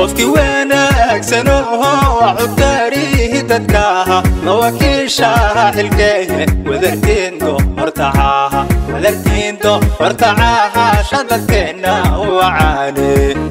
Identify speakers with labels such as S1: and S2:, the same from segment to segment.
S1: qofkii wanaagsano cudkaarihi dadka mawakiishaha xilkeeye wadartiindo hortacaha wadartiindo hortacaha shadadkeenna wacaane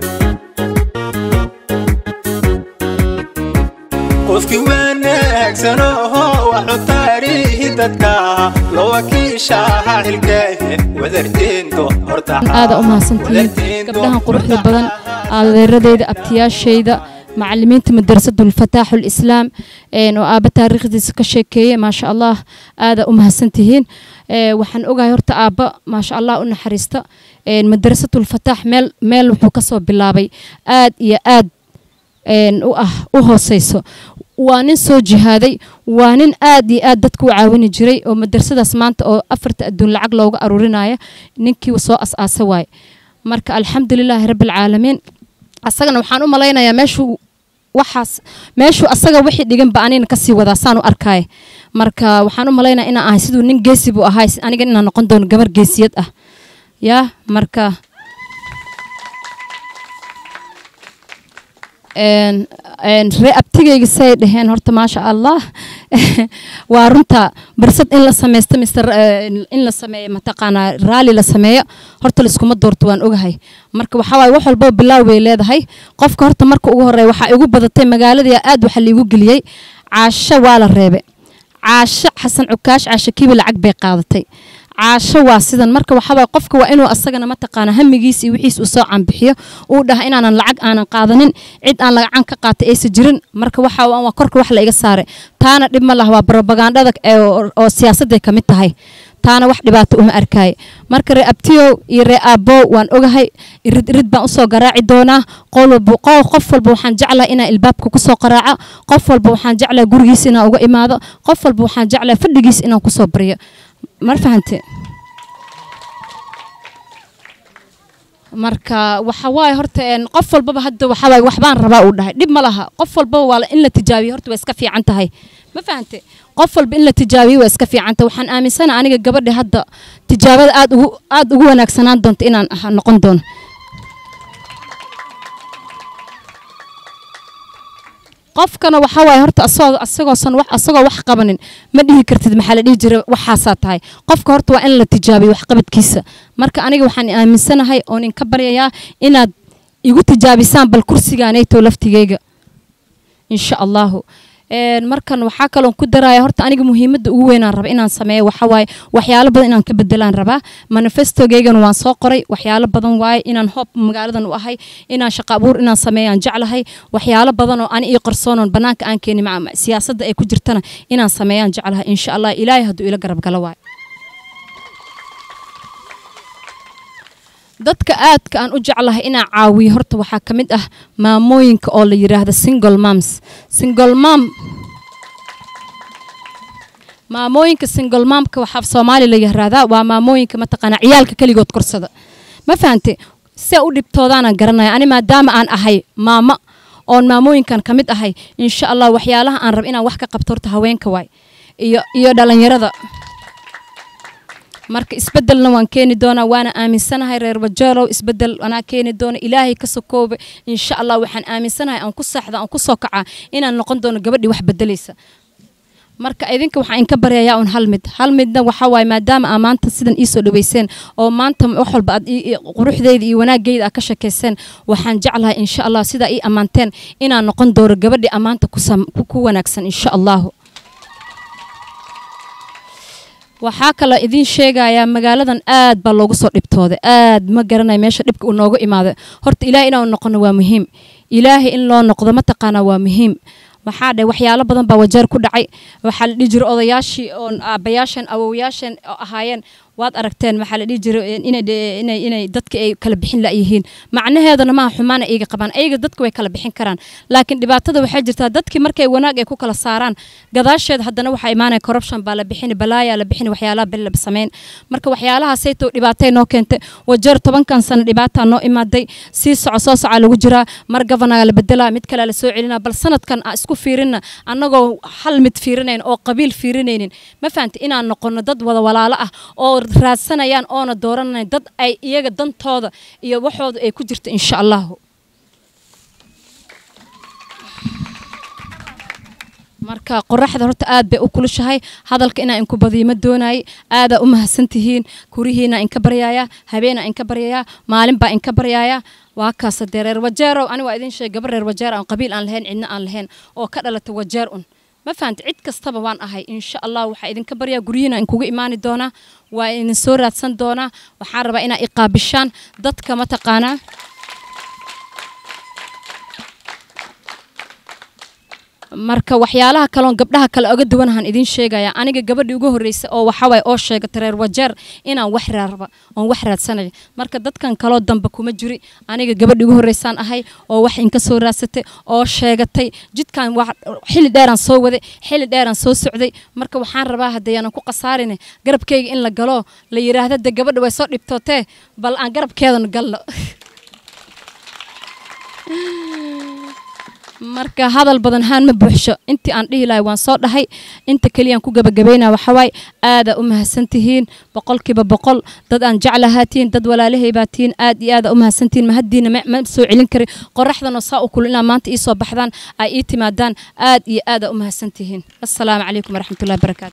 S1: qofkii wanaagsano cudkaarihi dadka mawakiishaha xilkeeye wadartiindo
S2: aada u mahadsantihiin gabdhahan quruxda badan adeeradeyda abtiyaashayda macalimiinta madrasadu lfataaxu lislaam oo aaba taariikhdiisa ka sheekeeye maasha allah aada u mahadsantihiin waxaan ogahay horta aabba maasha allah u naxariista madrasatu lfataax meel meel wuxuu kasoo bilaabay aad iyo aad u ah u hooseyso waa nin soo jihaaday waa nin aad iyo aad dadka u caawini jiray oo madrasadaas maanta oo afarta adduun lacag looga aruurinaya ninkii soo as-aasa waaye marka alxamdulilaahi rabbialcaalamiin asagana waxaan u malaynayaa meeshuu waxaas meeshuu asaga wixii dhiganba anina kasii wadaa saan u arkaaye marka waxaan u malaynaya inaan ahay siduu nin geesi buu ahay aniga inaan noqon doono gabar geesiyad ah yaa marka ree abtigayga say dhaheen horta maasha allah waa runta barsad in la sameysto mise in la sameeyo mataqaanaa raali la sameeyo horta laiskuma doorto waan ogahay marka waxaa waaye wax walbaba bilaaw bay leedahay qofka horta marka ugu horeeya waxaa igu badatay magaaladii aad waxa liigu geliyey caasho waa la reebe caasho xasan cukaash caasho kiibi lacag bay qaadatay caasho waa sidan marka waxaawaaye qofka waa inuu asagana mataqaana hamigiis iyo wixiis uu soo caanbixiyo uu dhaha inaanan lacag aanan qaadanin cid aan lagacan ka qaatay aysa jirin marka waxa waa korka wax la iga saaray taana dhib ma laha waa brobagandada oo siyaasadday ka mid tahay taana wax dhibaato uma arkaaye marka ree abtiyow iyo ree aabbow waan ogahay irid irid baan usoo garaaci doonaa qof walba waxaan jeclahay inaan ilbaabka kusoo qaraaco qof walba waxaan jeclahay gurigiis inaan uga imaado qof walba waxaan jeclahay fadhigiis inaan kusoo baryo mar fahante marka waxa waaye horta qof walbaba hadda waxa waaye waxbaan rabaa uu dhahay dhib ma laha qof walbaba waa in la tijaabiyo horta waa iska fiican tahay ma fahante qof walba in la tijaabiyo waa iska fiican tahay waxaan aaminsana aniga gabadha hadda tijaabada aad ugu aad ugu wanaagsanaan doonto inaan noqon doono qofkana waxaa waaye horta asagoo asagoosan wax asagoo wax qabanin ma dhihi kartid maxaa la dhihi jira waxaasaa tahay qofka horta waa in la tijaabiyo waxqabadkiisa marka aniga waxaan aaminsanahay oon inka baryayaa inaad igu tijaabisaan bal kursigaanayto laftigeyga insha allahu markan waxaa kaloon ku daraya horta aniga muhiimadda ugu weynaan raba inaan sameeyo waxa waaye waxyaalo badan inaan ka bedelaan rabaa manifestogeygana waan soo qoray waxyaalo badan waaye inaan hoob magaaladan u ahay inaan shaqa abuur inaan sameeyaan jeclahay waxyaalo badan oo ani ii qarsoonoon bannaanka aan keeni maca siyaasadda ay ku jirtana inaan sameeyaan jeclahay insha allah ilaahay hadduu ila garab galo waaye dadka aadka aan u jeclahay inaan caawiyo horta waxaa ka mid ah maamooyinka oo la yidhaahdo single moms single mom maamooyinka single momka waxaa soomaali la yirahdaa waa maamooyinka mataqaanaa ciyaalka keligood korsada ma fahante see u dhibtoodaanaan garanaya ani maadaama aan ahay maamo oon maamooyinkan ka mid ahay insha allah waxyaalaha aan rab inaan wax ka qabto horta haweenka waay iyo iyo dhalinyarada marka isbedelna waan keeni doonaa waana aaminsanahay reer wajeelow isbedel anaa keeni doona ilaahay ka sokooba insha allah waxaan aaminsanahay aan ku saaxda aan ku soo kacaa inaan noqon doono gabadhii wax bedelaysa marka idinka waxaan inka baryayaa un hal mid hal midna waxaa waaye maadaama aa maanta sidan iisoo dhaweyseen oo maanta wax walba aad quruxdeyda iyo wanaaggeeda aad ka shekeyseen waxaan jeclahay insha allah sidaa ii ammaanteen inaan noqon doono gabadhii ammaanta ku wanaagsan insha allahu waxaa kaloo idiin sheegayaa magaaladan aad baa loogu soo dhibtooday aad ma garanaya meesha dhibka uu noogu imaaday horta ilaahay inaan noqono waa muhiim ilaahay in loo noqdo mataqaanaa waa muhiim waxaa dhe waxyaalo badan baa wajeer ku dhacay waxaa la dhihi jiray odayaashii oon aabbayaasheen awowayaasheen oo ahaayeen waad aragteen maxaa la dhihi jiray inay inay dadka ay kala bixin la'yihiin macnaheedana maaha xumaana iyaga qabaan ayaga dadka way kala bixin karaan laakiin dhibaatada waxay jirtaa dadkii markay wanaag ay ku kala saaraan gadaasheed haddana waxaa imaanaya corruption baa la bixini balaayaa la bixini waxyaalaha bel la samayn marka waxyaalahaasayto dhibaatay noo keentay wajeer tobankan sano dhibaataa noo imaaday sii soco soo socaa lagu jiraa mar gavanaga la bedelaa mid kalea la soo celinaa bal sanadkan a isku fiirina annagoo hal mid fiirinayn oo qabiil fiirinaynin ma fahamta inaan noqono dad wada walaalo ah oo raadsanayaan oona dooranayn dad ay iyaga dantooda iyo waxooda ay ku jirto insha allahu marka qoraxda horta aad bay u kulushahay hadalka inaa inku badiyo ma doonayay aadaa u mahadsan tihiin kurihiina inka baryaaya habeena inka baryayaa maalin baa inka baryaaya waa kaasa dee reer wajeerow ani waa idin sheegay gabar reer wajeer aan qabiil aan lahayn cidna aan lahayn oo ka dhalata wajeer un ma fahanta cid kastaba waan ahay insha allah waxaa idinka baryaa guryihiina inkugu imaani doonaa waa idin soo raadsan doonaa waxaan rabaa inaa iqaabishaan dadka mataqaanaa marka waxyaalaha kaloon gabdhaha kale oga duwanahan idiin sheegaya aniga gabadhii ugu horreysay oo waxawaay oo sheegata reer wajeer inaan wax raarba oon wax raadsanayo marka dadkan kaloo dambe kuma jiri aniga gabadhii ugu horreysaan ahay oo wax inka soo raadsatay oo sheegatay jidkan xilli dheeraan soo waday xilli dheeraan soo socday marka waxaan rabaa haddayaanan ku khasaarine garabkayga in la galo la yidhaahda de gabadha way soo dhibtootee bal aan garabkeedan galno marka hadal badan haan ma buuxsho intii aan dhihi lahay waan soo dhahay inta keliyaan ku gabagabaynaa waxawaay aadaa u mahadsantihiin boqolkiiba boqol dad aan jeclahaatiin dad walaalahay baa tihiin aad iyo aada u mahadsantihiin mahaddiina ma soo celin karin qoraxdanoo saa u kulu inaa maanta ii soo baxdaan ay ii timaadaan aad iyo aada u mahadsantihiin assalaamu calaykum waraxmatullahi barakaatu